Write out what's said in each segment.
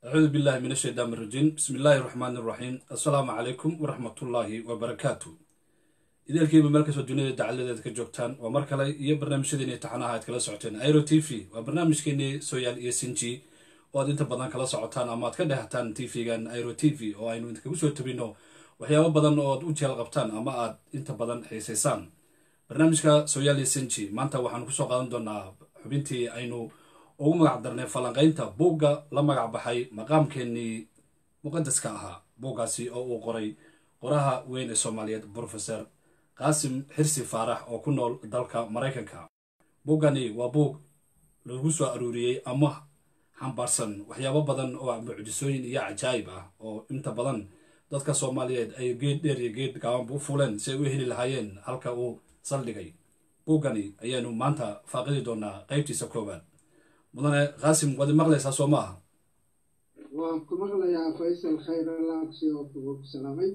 acuudu billahi min ashaytaan irajiim bismi illaahi raxmaani iraxiim assalaamu calaykum waraxmatullaahi wabarakaatu ideelkiiba meel kastoo duniyada dacaladeeda ka joogtaan waa mar kale iyo barnaamijyadeeni taxanaha aad kala socoteen airo t v waa barnaamijkeenii sooyaal iyo sinji oo aad inta badan kala socotaan ama aad ka dhehataan t v-gan airo t v oo aynu idinkagu soo tabino waxyaabo badan oo aad u jeel qabtaan ama aad inta badan xiisaysaan barnaamijka sooyaal iyo sinji maanta waxaanu kusoo qaadan doonaa xubintii aynu ugu magac darnay falanqaynta buugga la magac baxay maqaamkeenii muqadaska ahaa buuggaasi oo uu qoray qoraha weyn ee soomaaliyeed brofeser qaasim xirsi faarax oo ku nool dalka maraykanka buuggani waa buug lagu soo aruuriyey ama xambaarsan waxyaabo badan oo mucjisooyin iyo cajaayib ah oo inta badan dadka soomaaliyeed ay geed dheer iyo geed gaabanba u fuuleen si ay u heli lahaayeen halka uu saldhigay buuggani ayaanu maanta faaqidi doonaa qaybtiisa koowaad mudane qaasim waad maqlaysaa soo ma aha waan ku maqlayaa faysal khayr alaabsi oo kugu salaamay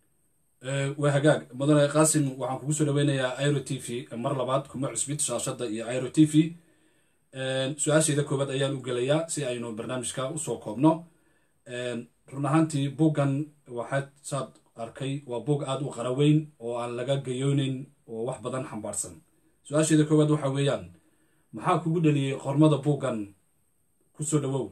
waa hagaag mudane qaasim waxaan kugu soo dhaweynayaa airo t v mar labaad kuma cusbid shaashadda iyo airo t v su-aasheeda koowaad ayaan u gelayaa si aynu barnaamijka usoo koobno run ahaantii buuggan waxaad saad arkay waa buug aada u qaraweyn oo aan laga gayooneyn oo wax badan xambaarsan su-aasheeda koowaad waxa weeyaan maxaa kugu dheliyey qormada buuggan kusoo dhawow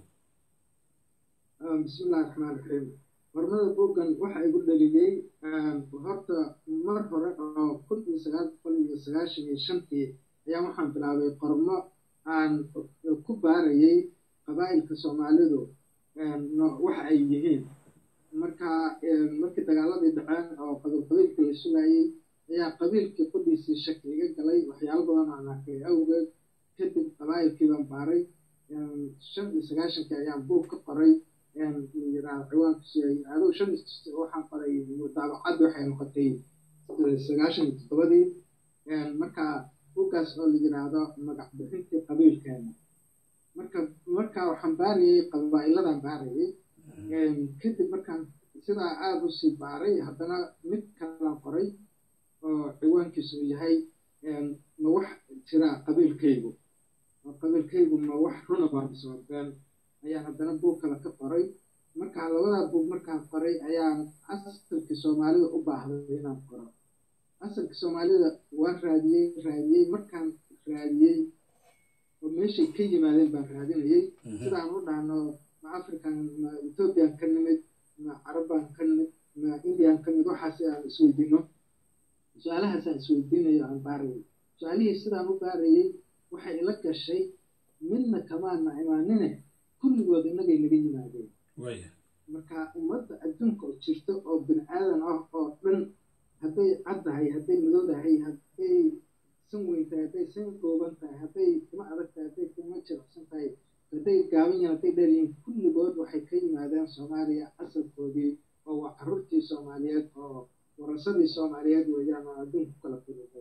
bismillahi raxmaan raxiim qormada buuggan waxa igu dhaliyey horta mar hore oo kun iyo sagaal boqol iyo sagaashan iyo shantii ayaa waxaan bilaabay qormo aan ku baarayay qabaa'ilka soomaalidu waxa ay yihiin marka markii dagaaladii dhaceen oo qabiilqabiilka la sugayey ayaa qabiilkii qudhiisii shaki iga galay waxyaalo badan aan arkay awgeed kadib qabaa'ilkii baan baaray shan iyo sagaashankii ayaan buug ka qoray yiraa ciwaankiisu aduu shan waxaan qoray daabacaddi waxay noqotay sagaashan iyo toddobadii marka buuggaas oo la yiraahdo magac bixintii qabiilkeena marka marka waxaan baarayay qabaa'iladan baarayay kadib markaan sidaa aada u sii baaray haddana mid kalaan qoray oo ciwaankiisu uu yahay ma wax jira qabiilkaygu qabiilkaygu ma wax runa baabisooteen ayaan haddana buug kale ka qoray marka labadaa buug markaan qoray ayaan asalkii soomaalida u baahday inaan qoro asalkii soomaalida waan raadiyey raadiyey markaan raadiyey oo meeshay ka yimaadeen baan raadinayay sidaan u dhahno ma african ma ethoobiyan ka nimid ma carabbaan ka nimid ma indian ka nimid waxaas aan isweydiino su-aalahaasaan isweydiinayo aan baarayay su-aalihii sidaan u baarayay waxay ila gashay midna kamaana imaanine kulligood innagay naga yimaadeen marka ummadda adduunka oo jirto oo bini aadan ah oo dhan hadday caddahay hadday madowdahay hadday san weyn tahay hadday san gooban tahay hadday kuma adag tahay hadday kuma jiracsan tahay hadday gaaban yihin hadday dheer yihiin kulligood waxay ka yimaadeen soomaaliya asalkoodii oo waa carruurtii soomaaliyeed oo warasadii soomaaliyeed weeyaan oo adduunku kala fudutay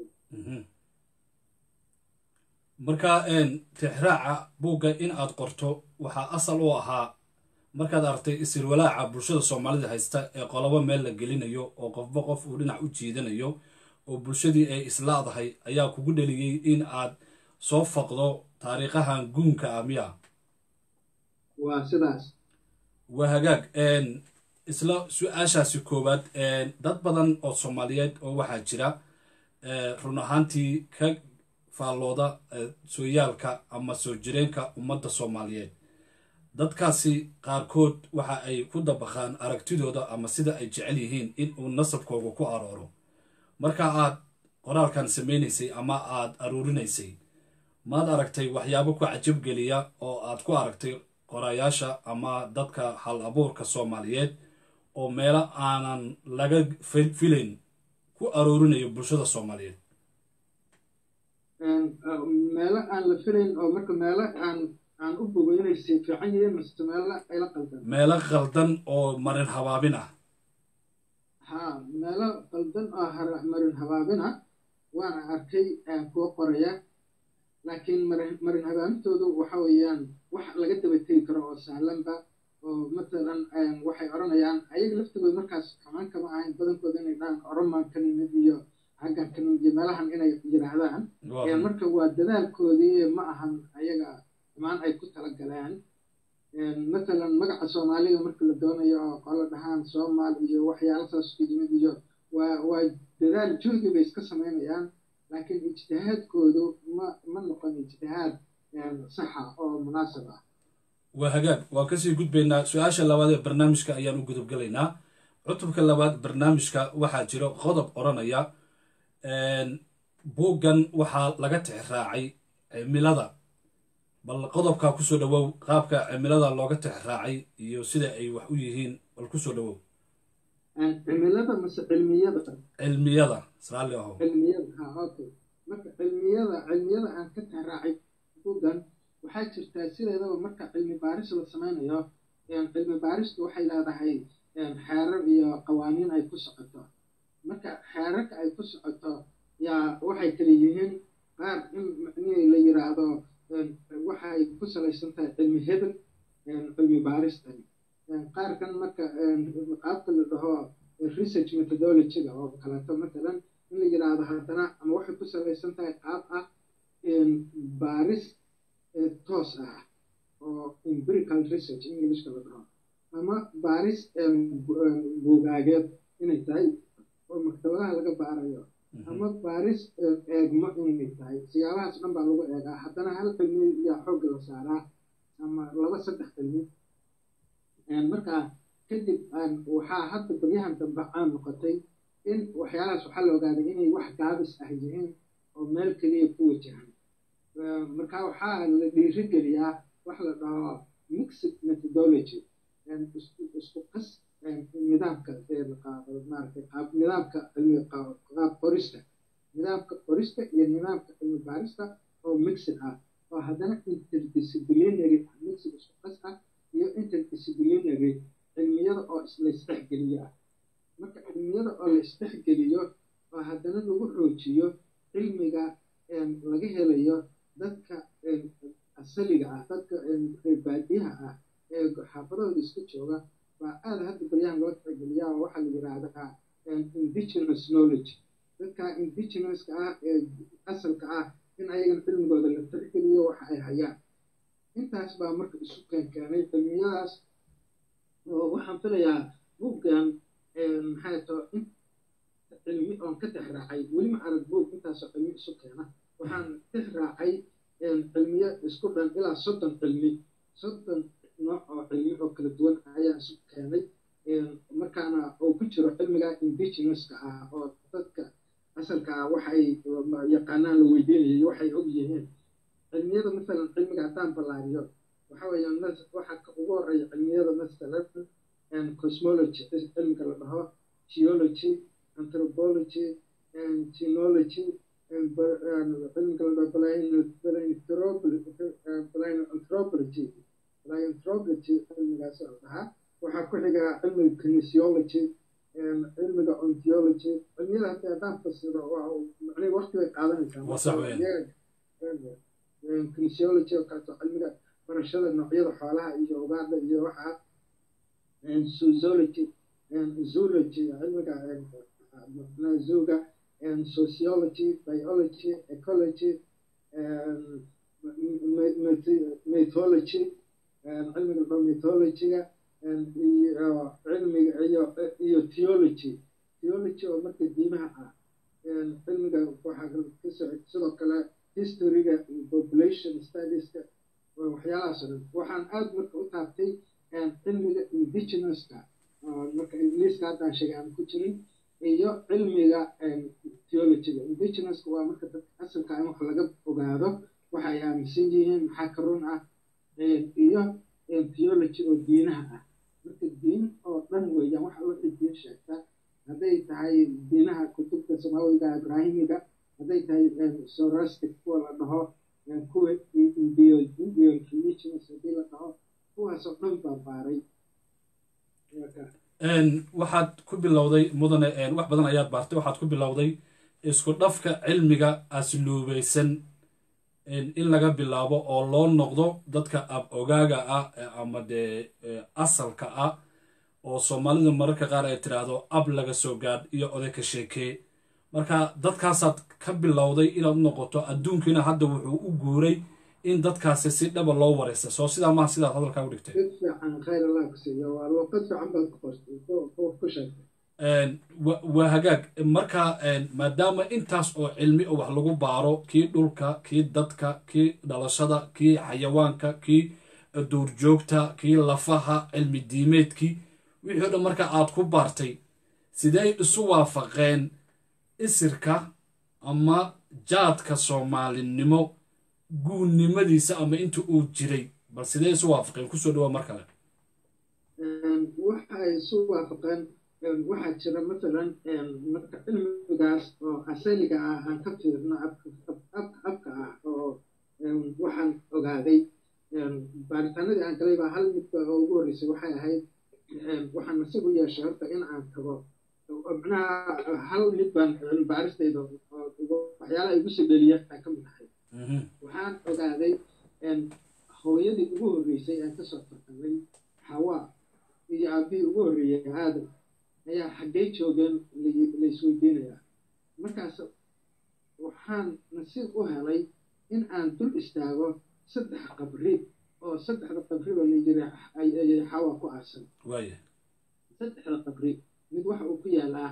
marka tixraaca buugga in aad qorto waxaa asal u ahaa markaad aragtay isirwalaaca bulshada soomaalida haysta ee qolobo meel la gelinayo oo qofba qof uu dhinac u jiidanayo oo bulshadii ay islaadahay ayaa kugu dheliyey in aad soo faqdo taariikhahan guunka ah miya waa sidaas waa hagaag isla su-aashaasi koowaad dad badan oo soomaaliyeed oo waxaa jira run ahaantii ka faallooda sooyaalka ama soo jireenka ummadda soomaaliyeed dadkaasi qaarkood waxa ay ku dabaqaan aragtidooda ama sida ay jecel yihiin in uu nasabkooga ku arooro marka aad qoraalkan samaynaysay ama aad aruurinaysay maad aragtay waxyaabo ku cajabgeliya oo aad ku aragtay qorayaasha ama dadka hal abuurka soomaaliyeed oo meelo aanan laga filayn ku aroorinayo bulshada soomaaliyeed meelo aan la filayn oo marka meelo aan aan u bogo inay sii fiican yihiin mase meelo ayla qaldan meelo qaldan oo marin habaabin ah ha meelo qaldan oo marin habaabin ah waana arkay kuwa qoraya laakiin marin marin habaabintoodu waxa weeyaan wax laga daba tegi karo oo sahlanba oo matalan waxay odhanayaan ayaga laftigood markaas xumaan kama ahayn badankooda inay dhahaan oromaan ka nimid iyo xaggan ka nimid iyo meelahan inay yidhaahdaan marka waa dadaalkoodii ma ahan ayaga xumaan ay ku tala galeen matalan magaca soomaaliga marka la doonayo oo qolo dhahaan soomaal iyo waxyaala saas ku yimid iyo waa waa dadaal juhdi bay iska samaynayaan laakiin ijtihaadkoodu ma ma noqon ijtihaad saxa oo munaasab ah waa hagaag waan kasii gudbaynaa su-aasha labaad ee barnaamijka ayaan u gudubgelaynaa cutubka labaad barnaamijka waxaa jiro qodob odhanaya buuggan waxaa laga tixraacay cimilada bal qodobkaa kusoo dhawow qaabka cimilada looga tixraacay iyo sida ay wax u yihiin bal kusoo dhawow cimilada mase cilmiyada cilmiyada sraali aho cilmiyada ha okay marka cilmiyada cilmiyada aan ka tixraacay buuggan waxaa jirtaa sideedaba marka cilmi baaris la samaynayo cilmi baaristu waxay leedahay xeerar iyo qawaaniin ay ku socoto marka xeerarka ay ku socoto yaa waxay kala yihiin qaar in macnihii la yiraahdo waxay ku salaysan tahay cilmi hebel cilmi baaristan qaarkan marka qaabka la dhaho research methodologyga oo kaleeto matalan in la yiraahdo haddana ama waxay ku salaysan tahay qaab ah baaris toos ah oo empirical research englishka la dhaho ama baaris buugaageed inay tahay oo maktabadaha laga baarayo ama baaris eegmo inay tahay siyaabahaas dhan baa lagu eegaa haddana hal cilmi yaa xoogga la saaraa ama laba saddex cilmi markaa kadib waxaa hadda baryahan dambe caan noqotay in waxyaalahaas waxaa la ogaaday inay wax gaabis ah yihiin oo meel keliya ku wajahan marka waxaa la dhiirigeliyaa wax la dhaho mixed methodology isku qas nidaamka maaragtay qaab nidaamka cilmi qaab qorista nidaamka qorista iyo nidaamka cilmi baarista oo mixed ah oo haddana interdisciplinary ah mixed isku qas ah iyo interdisciplinary cilmiyada oo la isdhexgeliyo ah marka cilmiyada oo la isdhexgeliyo oo haddana lagu xoojiyo cilmiga laga helayo dadka asaliga ah dadka reerbaadiyaha ah ee xaafadahooda iska jooga baa aada hadda baryahan loo tixgeliyaa oo waxaa la yidhaahdaa indigenous knowledge dadka indigenouska ah ee asalka ah in ayagan cilmigooda la tixgeliyo waxa ay hayaan intaas baa marka isu keenkeenay cilmiyadaas oo waxaan filayaa buuggan maxay too in cilmi oon ka tixraacay weli ma arag buug intaasoo cilmi isu keena waxaan tixraacay cilmiyo isku dhan ilaa soddon cilmi soddon nooc oo cilmi oo kala duwan ayaa isu keenay markaana uu ku jiro cilmiga indigenouska ah oo dadka asalka ah waxay yaqaanaan la weydiinayay waxay og yihiin cilmiyada masalan cilmiga haddaan ballaariyo waxa weeye waxaa ugu horeeya cilmiyada masalan cosmology cilmiga la dhaho geology anthropology genology cilmiga la dhaho plananthropology plananthropology cilmigaas la dhahaa waxaa ku xiga cilmiga kinesiology cilmiga ontology cilmiyada hadda haddaan fasiro macnihi waqti bay qaadanaysaa kinesiology oo kaleeto cilmiga barashada noocyada xoolaha iyo ugaadha iyo waxaa zoology zoology cilmiga zuga sociology biology ecology mythology cilmiga dho mythologyga iyo cilmiga iyo iyo theology theology oo marka diimaha ah cilmiga waxaa kasoo sidoo kale historyga population studieska waxyaalahaas o dhan waxaan aada marka u taabtay cilmiga indigenouska marka ingiliiska haddaan sheegay aan ku jirin iyo cilmiga theologyga indigenouska waa marka dadka asalka in wax laga ogaado waxa ay aaminsan yihiin maxaa ka run ah iyo theology oo diinaha ah marka diin oo dhan weeyaan waxa wixii diin sheegta hadday tahay diinaha kutubta samaawiga ibraahimiga hadday tahay sorastic kuwa la dhaho kuwa indian religions haddii la dhaho kuwaasoo dhan baa baaray waxaad ku bilowday mudane wax badan ayaad baartay waxaad ku bilowday isku dhafka cilmiga asluubaysan in laga bilaabo oo loo noqdo dadka ab ogaaga ah ama dee asalka ah oo soomaalida mararka qaar ay tiraahdo ab laga soo gaadh iyo oday ka sheekee marka dadkaasaad ka bilowday inaad u noqoto adduunkiina hadda wuxuu u guuray in dadkaasi si dhaba loo wareysta soo sidaa maha sidaad hadalkaa u dhigtay mid fiican khayr allah ku siiyo waa luuqad fiican baad ku qortay ku sheegtay waa hagaag marka maadaama intaas oo cilmi oo wax lagu baaro kii dhulka kii dadka kii dhalashada kii xayawaanka kii duurjoogta kii lafaha cilmi diimeedkii wixii o dhan marka aad ku baartay sidey isu waafaqeen isirka ama jaadka soomaalinimo guunnimadiisa ama inta uu jiray bal sidee isu waafaqeen kusoo dhawaa mar kale waxay isu waafaqeen waxaa jira mathalan marka cilmigaas oo asaliga ah aan ka fiirno abka ah oo waxaan ogaaday baaritaanadii aan galay baa hal midba oo ugu horreysay waxay ahayd waxaan nasiib u yeeshay horta in aan tago macnaha hal mid baan baaristayda waxyaalaha igu sibeliya aan ka mid ahay waxaan ogaaday hooyadii ugu horreysay aan kasoo tartamay xawaa iyo aabihii ugu horreeyey aadam ayaa xaggay joogeen laisweydiinayaa markaas waxaan nasiib u helay in aan dul istaago saddex qabri oo saddexda qabriba layiri ayay xawa ku aasan saddexda qabri mid waxa uu ku yaalaa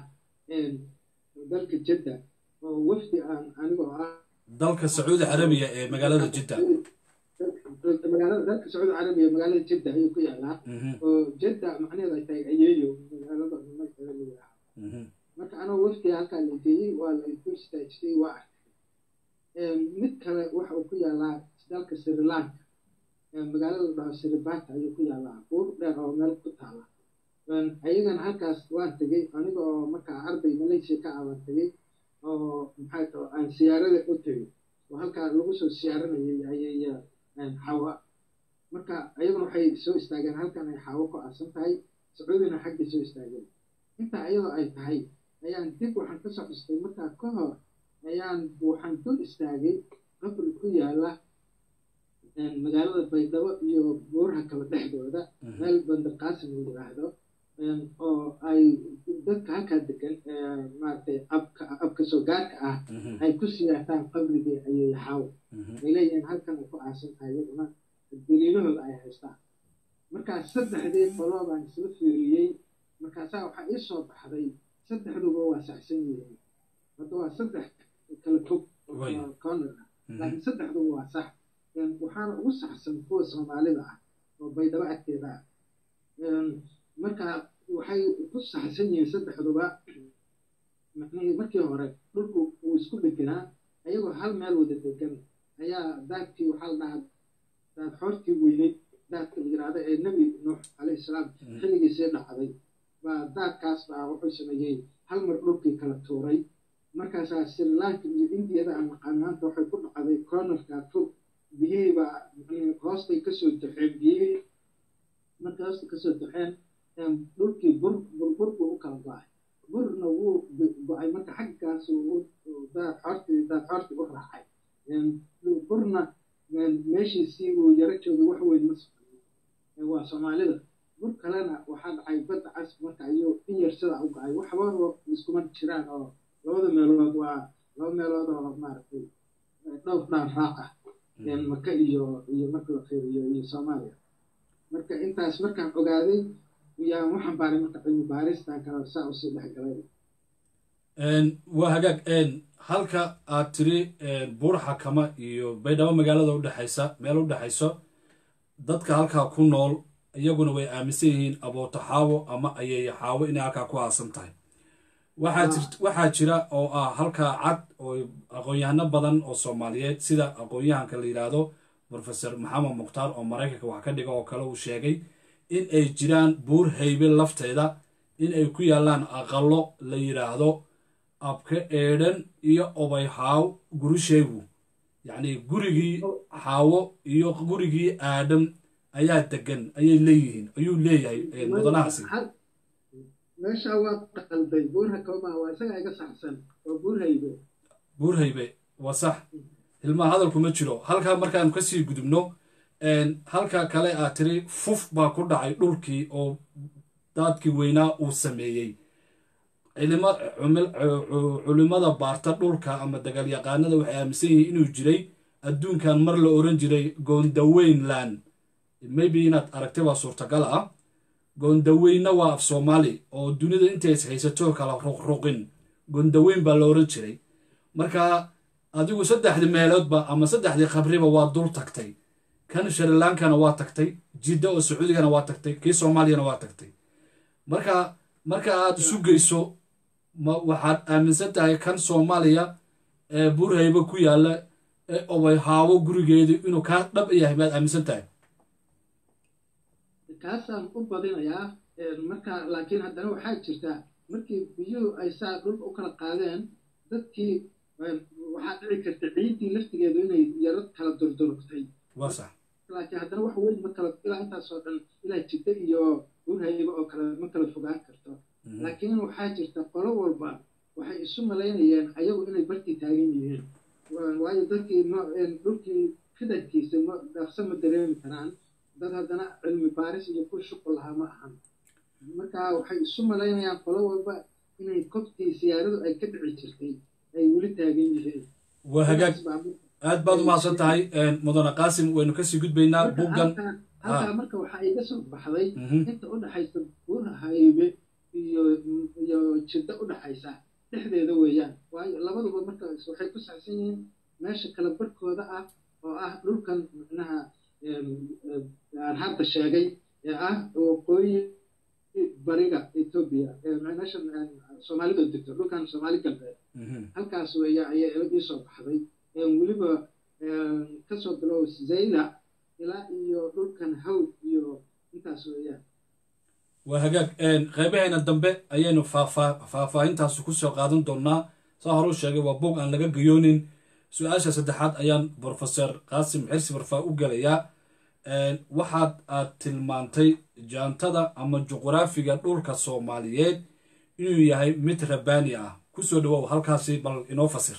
dalka jadda oo wafdi aan anigoo ah dalka sacuudi carabiya ee magaalada jidda magaalada dalka sacuudi carabiya magaalada jidda ayuu ku yaalaa oo jadda macnaheedu ay tahay ayeeyo magaalada magaceeda la yidhaaho marka anoo wafdiga halkaa la geeyey waa la ku istaajiyey waa arkay mid kale waxa uu ku yaalaa dalka sri lanka magaalada la dhaho siribata ayuu ku yaalaa buur dheer oo meel ku taala ayagana halkaas waan tegey aniga oo markaa arday malaysia ka aban tegey oo maxay tao aan siyaarada u tegey oo halkaa lagu soo siyaaranayay ayay xawa marka ayaguna waxay soo istaageen halkan ay xawo ku aasan tahay sacuudina xaggay soo istaageen intaa iyadoo ay tahay ayaan dib waxaan ka soo xustay markaa ka hor ayaan waxaan dul istaagay qabri ku yaala magaalada baydhabo iyo buuraha kala dhexdooda meel bandarqaasim la yidhaahdo oo ay dadka halkaa degan maaragtay abka abka soo gaarka ah ay ku siyaataan qabrigii ayay xaawo ay leeyihiin halkan ay ku aasan tahay iyaduna daliilahooda ay haystaan markaas saddexdii qoloo baan isla fiiriyey markaasaa waxaa ii soo baxday saddexduba waa saxsan yihiin hadda waa saddex kala fog corner ah laakiin saddexduba waa sax waxaana ugu saxsan kuwa soomaalida ah oo baydhabo agteeda ah marka waxay ku saxsan yihiin saddexduba markii hore dhulku uu isku dheganaa ayagoo hal meel wada degan ayaa daadkii waxaa la dhahaa daad xoortii weyneyd daadka la yidhaahdo ee nebi nuux calayhi salaam xilligiisii dhacday baa daadkaas baa wuxuu sameeyey hal mar dhulkii kala tuuray markaasaa sri lanka iyo indiyada aan naqaan maanta waxay ku dhacday cornerka fog biyihii baa hoostay kasoo jaxeen biyihii markay hoosta kasoo jaxeen dhulkii bur burbur buu u kala go-ay burna wuu go-ay marka xaggaas daad xoortii daad xoortii u raacay burna meeshiisii uu yaro joogay wax weyn ma socon waa soomaalida bur kalena waxaa dhacay badda cas marka ayuu in yar sidaa u go-ay waxba iskuma jiraan oo labada meelood waa laba meelood oo maaragtay dhowr dhaan raac ah maka iyo iyo marka la fiiriyo iyo soomaaliya marka intaas markaan ogaaday yaan waxaan baaray marka cilmi baaristan kale saa usii dhex galay waa hagaag halka aad tiri buur xakama iyo baydhabo magaalada udhexaysa meel u dhexayso dadka halkaa ku nool iyaguna way aaminsan yihiin abooto xaawo ama ayeeyo xaawo inay halkaa ku aasan tahay waxaa jira oo ah halkaa cad oo aqoon-yahano badan oo soomaaliyeed sida aqoon-yahanka la yidhaahdo profesor maxamed mukhtaar oo maraykanka wax ka dhiga oo kale uu sheegay in ay jiraan buur haybe lafteeda in ay ku yaallaan aqalo la yidhaahdo abka eedhan iyo obay xaaw gurishaygu yacni gurigii xaawo iyo gurigii aadam ayaa degan ayay leeyihiin ayuu leeyahay mudanahaasi meesha waa qalday buurha koma waa isaga iga saxsan waa buur haybe buur haybe waa sax hilmaha hadalku ma jiro halkaa markaanu kasii gudubno halka kale aad tiri fuf baa ku dhacay dhulkii oo daadkii weynaa uu sameeyey culimada baarta dhulka ama dagaalyaqaanada waxay aaminsan yihiin inuu jiray adduunkan mar la oran jiray goondaweynland maybe inaad aragtay waa suurtagal ah goondaweyna waa af soomaali oo dunida intays haysato kala ruqruqin goondaweyn baa la oran jiray marka adigu saddexdii meeloodba ama saddexdii qabriba waa dul tagtay kan shrilankana waa tagtay jidda oo sacuudigana waa tagtay kii soomaaliyana waa tagtay marka marka aad isu geyso ma waxaad aaminsan tahay kan soomaaliya ee burhayba ku yaalla ee obay haawo gurigeedu inuu kaa dhab yahay baad aaminsan tahay kaasaan u badinayaa marka laakiin haddana waxaa jirta markii biyuhu ay saa dhul u kala qaadeen dadkii waxaa dhici karta ciiddii laftigeedu inay yaro kala durdurugtay waa sax laakiin haddana wax weyn ma kala ilaa intaasoo dhan ilaa jiddo iyo burhayba oo kale ma kala fogaan karto laakiin waxaa jirta qolo walba waxay isu malaynayeen ayagu inay bartii taagan yihiin waayo dadkii dhulkii fidankiisa ma dhaqso ma dareemi karaan dad haddana cilmi baaris iyo ku shuqul lahaa ma ahan marka waxay isu malaynayaan qolo walba inay kobtii siyaaradu ay ka dhici jirtay ay weli taagan yihiin waa hagaag aad baad u mahadsan tahay mudane qaasim waynu kasii gudbaynaa buggan halkaa marka waxaa iga soo baxday inta u dhexaysa burhaybe iyo iyo jiddo u dhexaysa dhexdeeda weeyaan waayo labaduba marka waxay ku saabsan yihiin meesha kala barhkooda ah oo ah dhulkan micnaha aan hadda sheegay ee ah waqooyi bariga etoobiya meesha soomaalida degto dhulkan soomaali galbeed halkaas weeya ayaa ila soo baxday weliba kasoo bilow zayla ilaa iyo dhulkan hawd iyo intaas weeyaan waa hagaag qeybaheena dambe ayaynu faahfaahintaasi kusoo qaadan doonnaa saa hore u sheegay waa bog aan laga gayoonin su-aasha saddexaad ayaan brofeser qaasim xirsi barfaa u gelayaa waxaad aad tilmaantay jaantada ama juqraafiga dhulka soomaaliyeed inuu yahay mid rabaani ah kusoo dhawow halkaasi bal inoo fasir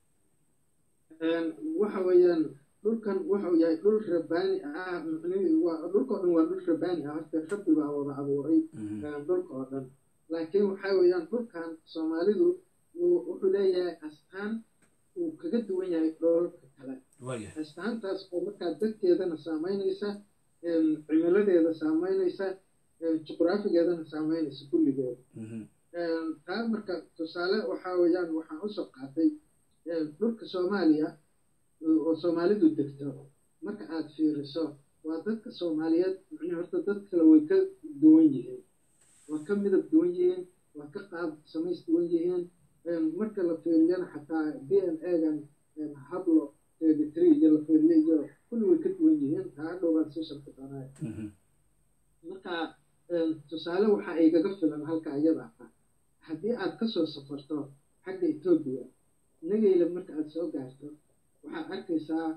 waxa weeyaan dhulkan wuxuu yahay dhul rabaani ah dhulka oo dhan waa dhul rabaani ah horta rabbi baa wada abuuray dhulka oo dhan laakiin waxa weeyaan dhulkan soomaalidu wuxuu leeyahay astaan uu kaga duwan yahay dholalka kale astaantaas oo markaa dadkeedana saameynaysa cimiladeeda saameynaysa juqraafigeedana saameynaysa kulligeeda taa marka tusaale waxaa weeyaan waxaan usoo qaatay dhulka soomaaliya oo soomaalidu degto marka aad fiiriso waa dadka soomaaliyeed micnii horta dad kale way ka duwan yihiin waa ka midab duwan yihiin waa ka qaab samays duwan yihiin marka la fiiriyana xataa d n a-gan hablo three iyo la fiiriyo iyo kulli way ka duwan yihiin taa hadhow baan sii sharki doonaya marka tusaale waxaa igaga filan halka iyada ah haddii aad kasoo safarto xagga etoobiya nagayla marka aad soo gaarto waxaad arkaysaa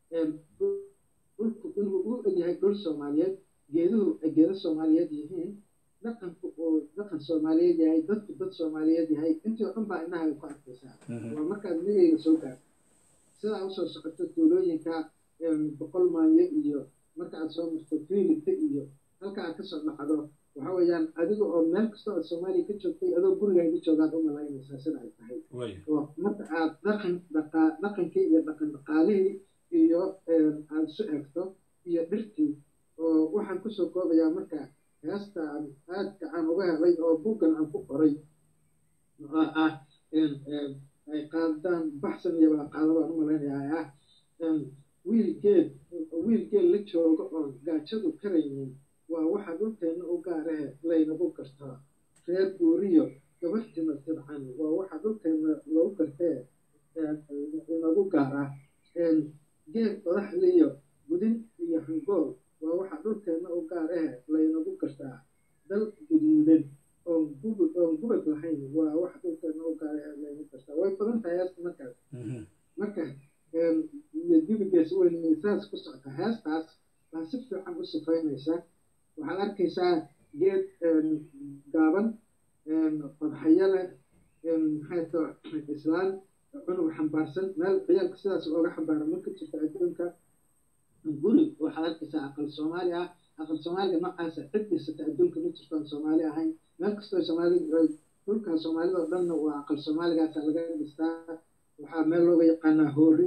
dhulku inuu u egyahay dhul soomaaliyeed geeduhu ay geedo soomaaliyeed yihiin dhaqanku uu dhaqan soomaaliyeed yahay dadku dad soomaaliyeed yahay intii oo dhan baa indhaha ku arkaysaa waa markaad nagayla soo gaarto sidaa usoo socoto tuulooyinka boqol maanyo iyo marka aad soo marto fiilita iyo halka aad kasoo dhacdo waxa weeyaan adiga oo meel kastoo aad soomaaliya ka joogtay adoo gurigaaga joogaad u malaynaysaa sida ay tahay oo marka aad dhaqan dhaqaa dhaqankii iyo dhaqan dhaqaalihii iyo aad isu egto iyo dhirtii oo waxaan kusoo koobayaa marka heesta aan aadka aan uga helay oo buggan aan ku qoray oo ah ay qaadaan baxsan iyo qaado baan u malaynayaa ah wiil geed wiil geed la jooga oon gaajadu karaynin waa waxa dhulkeenna u gaarahe laynagu gartaa reer guuriyo gabarhtima tidcan waa waxa dhulkeenna lagu gartee inagu gaaraa geed qodaxliyo gudin iyo hangool waa waxa dhulkeenna u gaarahe laynagu gartaa dal guduudan oon gubad oon gubad lahayn waa waxa dhulkeenna u gaarahe laynagu gartaa way badan tahay heesta markaas marka iyo dibigees weyn saas ku socota heestaas baa si fiican u sifaynaysa waxaad arkaysaa geed gaaban qodxayo leh maxayto islaan cunug xambaarsan meel ciyaalka sidaas ooga xambaara marka jirta adduunka guri waxaad arkaysaa aqal soomaali ah aqal soomaaliga noocaasa cid dhisata adduunka ma jirto aan soomaali ahayn meel kastoo soomaali dhulka soomaalida oo dhanna waa aqal soomaaligaasa laga dhistaa waxaa meel looga yaqaanaa hoori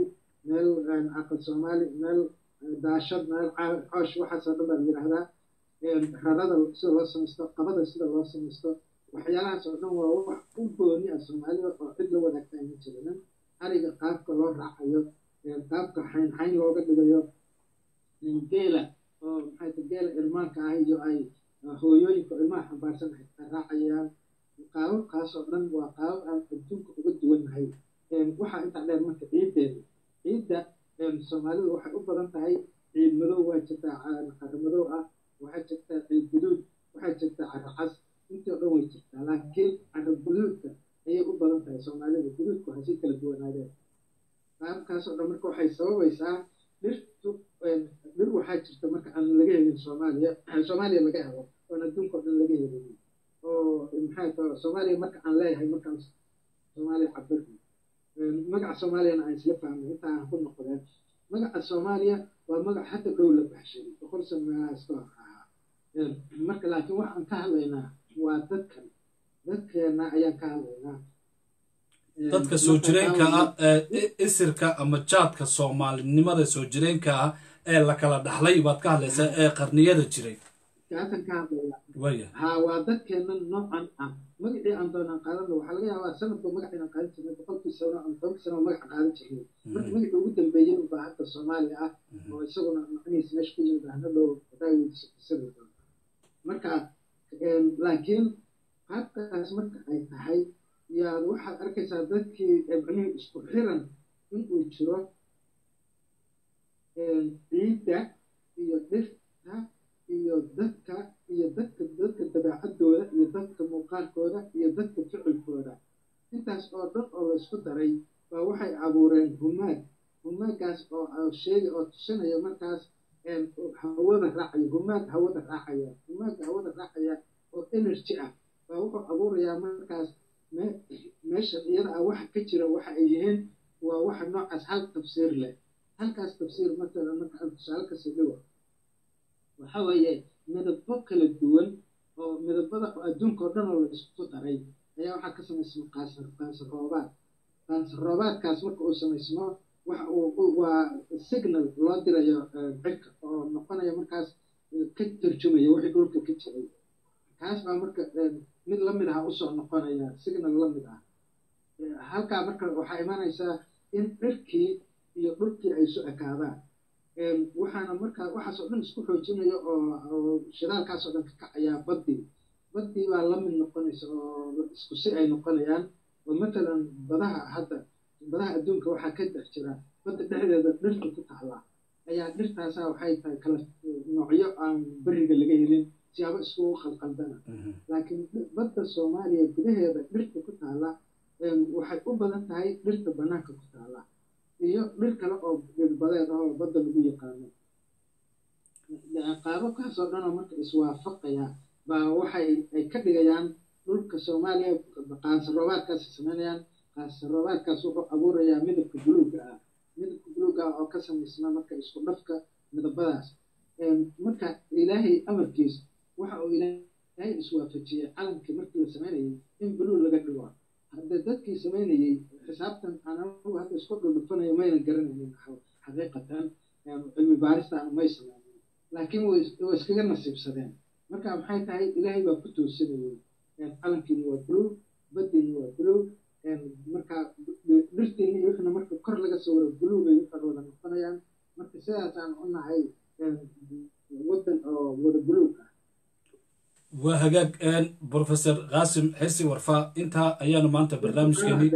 meel aqal soomaali meel daashad meel coosh waxaasoo dhan baa la yidhaahdaa rarada sida loo samaysto qabada sida loo samaysto waxyaalahaas oo dhan waa wax u gooni ah soomaalida oo cid la wadaagtaa ma jiranan ariga qaabka loo raacayo qaabka xayn xayn looga dhigayo geela oo maxay ta geela irmaanka ah iyo ay hooyooyinka ilmaha xambaarsan ay raacayaan qaababkaas oo dhan waa qaabab aan adduunka uga duwannahay waxaa intaa dheer marka ciiddeeda ciidda soomaalidu waxay u badan tahay ciid madow waa jirtaa caro madow ah waxaa jirtaa ciid guduud waxaa jirtaa caro cas intii o dhan way jirtaa laakiin caro guduudka ayay u badan tahay soomaalida guduudku waxay si kala duwanaadeen qaabkaas oo dhan marka waxay sababaysaa dhirtu dhir waxaa jirta marka aan laga helin soomaaliya soomaaliya laga helo oon adduunka o dhan laga helin oo maxay ta soomaaliya marka aan leeyahay markaan soomaaliya cabirno magaca soomaaliyana aan isla fahmay inta aan ku noqdeen magaca soomaaliya waa magac hadda dhow la baxshay boqol sano meelahaas ka hor ahaa marka laakiin waxaan ka hadlaynaa waa dadkan dadkeena ayaan ka hadlaynaa dadka soo jireenka ah ee isirka ama jaadka soomaalinimada soo jireenka ah ee la kala dhaxlay baad ka hadlaysaa ee qarniyada jiray kaasan ka hadlaya waya ha waa dadkeena noocan ah magacii aan doonaan qaadana waxaa laga yaabaa sanadba magac inaan qaadan jirnay boqolkii sano ama tobankii sano magaca qaadan jirnay marka magacii ugu dambeeyey unbaa hadda soomaaliya ah oo isaguna macnihiis meesha ku yimid ahna dhow daaweydisabi doona marka laakiin qaabkaas marka ay tahay yaad waxaad arkaysaa dadkii macnihii isku xiran inuu jiro ciidda iyo dhirta iyo dadka iyo dadka dadka dabeecadooda iyo dadka muuqaalkooda iyo dadka ficilkooda intaas oo dhan oo laysku daray baa waxay abuureen humaag humaagaas oo sheega oo tusinaya markaas hawada raacaya humaag hawada raacaya humaaga hawada raacaya oo energy ah baa wuxuu abuurayaa markaas meeshan iyada ah waxa ka jira waxa ay yihiin waa waxa noocaas hal tafsiir leh halkaas tafsiir matala marka aan tusaale kasii dhigo waxa weeye midabo kala duwan oo midabada adduunka oo dhan oo la isku daray ayaa waxaa ka samaysma qaasar qaasar roobaad qaasar roobaadkaas marka uu samaysmo waxa uu waa signal loo dirayo cirka oo noqonaya markaas ka tarjumaya wixii dhulka ka jiray kaas baa marka mid lamid ah usoo noqonaya signal lamid ah halkaa marka waxaa imaanaysaa in cirkii iyo dhulkii ay isu ekaadaan waxaana markaa waxaasoo dhan isku xoojinaya oo shidaalkaasoo dhan ka kacayaa baddii baddii baa lamid noqonaysa oo isku si ay noqonayaan oo matalan badaha hadda badaha adduunka waxaa ka dhex jira badda dhexdeeda dhirta ku taala ayaa dhirtaasaa waxay tahay kala noocyo aan beriga laga helin siyaabo iskugu qalqaldana laakiin badda soomaaliya gudaheeda dhirta ku taala waxay u badan tahay dhirta banaanka ku taala iyo dhir kale oo dhirbadeed ah oo badda lagu yaqaano qaababkaasoo dhanoo marka iswaafaqaya baa waxay ay ka dhigayaan dhulka soomaaliya qaansaroobaadkaas samaynayaan qaansaroobaadkaas wuxuu abuurayaa midabka buluuga ah midabka buluuga ah oo ka samaysma marka isku dhafka midabadaas marka ilaahay amarkiis waxa uu ilaahay iswaafajiyey calankii markii la samaynayay in buluug laga dhigo hadda dadkii samaynayey xisaabtan anagu hadda isku dhudhufanayo mayna garanaynin xaqiiqatan cilmi baaristaana may samaynin laakiin way iskaga nasiibsadeen marka maxay tahay ilaahay baa ku toosinayey calankiina waa buluug baddiina waa buluug marka dhirtiina iyo wixna marka kor laga soo waro buluugay waxay wada noqonayaan marka sidaasaan u nahay waddan oo wada buluug ah waa hagaag professor qaasim xirsi warfaa intaa ayaanu maanta barnaamijkeeni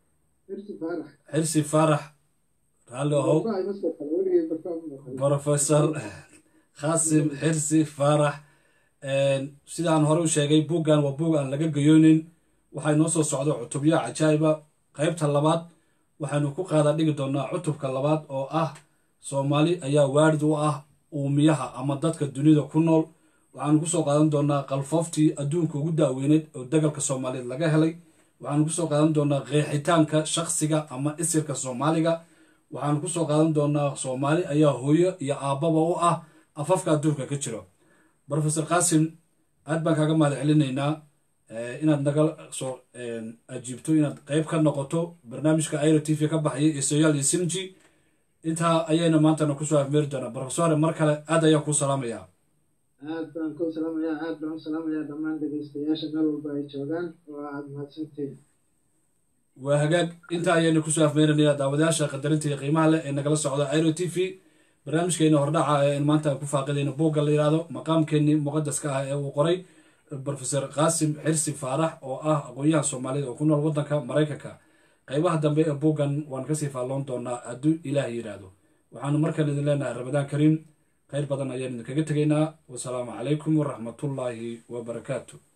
xirsi faarax raalli ahow professor qaasim xirsi faarax sidaan hore u sheegay buuggan waa buug aan laga gayoonin waxaa inoo soo socda cutubyo cajaa'iba qaybta labaad waxaanu ku qaada dhigi doonaa cutubka labaad oo ah soomaali ayaa waarid u ah uumiyaha ama dadka dunida ku nool waxaanu kusoo qaadan doonaa qalfooftii adduunka ugu daaweyneed oo dagalka soomaaliyeed laga helay waxaanu kusoo qaadan doonaa qeexitaanka shakhsiga ama isirka soomaaliga waxaanu kusoo qaadan doonaa soomaali ayaa hooyo iyo aabbaba u ah afafka adduunka ka jiro professor qaasim aad baan kaaga mahad celinaynaa inaad naga soo ajiibto inaad qeyb ka noqoto barnaamijka airo t v ka baxaya iyo soyaal iyo sinji intaa ayayna maantana kusoo afmeeri doonaa brofesore mar kale aad ayaan kuu salaamayaa aad baan ku salaamayaa aad baan u salaamayaa dhammaan dhegeystayaasha meel walba ay joogaan oo aad mahadsantihiin waa hagaag intaa ayaynu kusoo afmeerinayaa daawadayaasha qadarinta iyo qiimaha leh ee nagala socda iro t v barnaamijkeena hordhaca ee in maanta aan ku faaqidayno buugga la yidhaahdo maqaamkeenii muqadaska ah ee uu qoray brofesor qaasim xirsi faarax oo ah aqoon-yahan soomaalida oo ku nool waddanka maraykanka qaybaha dambe ee buuggan waan kasii faalloon doonaa hadduu ilaah yidhaahdo waxaanu markan idin leenahay ramadaan kariim khayr badan ayaan idinkaga tegaynaa wasalaamu calaykum waraxmatullaahi wabarakaatu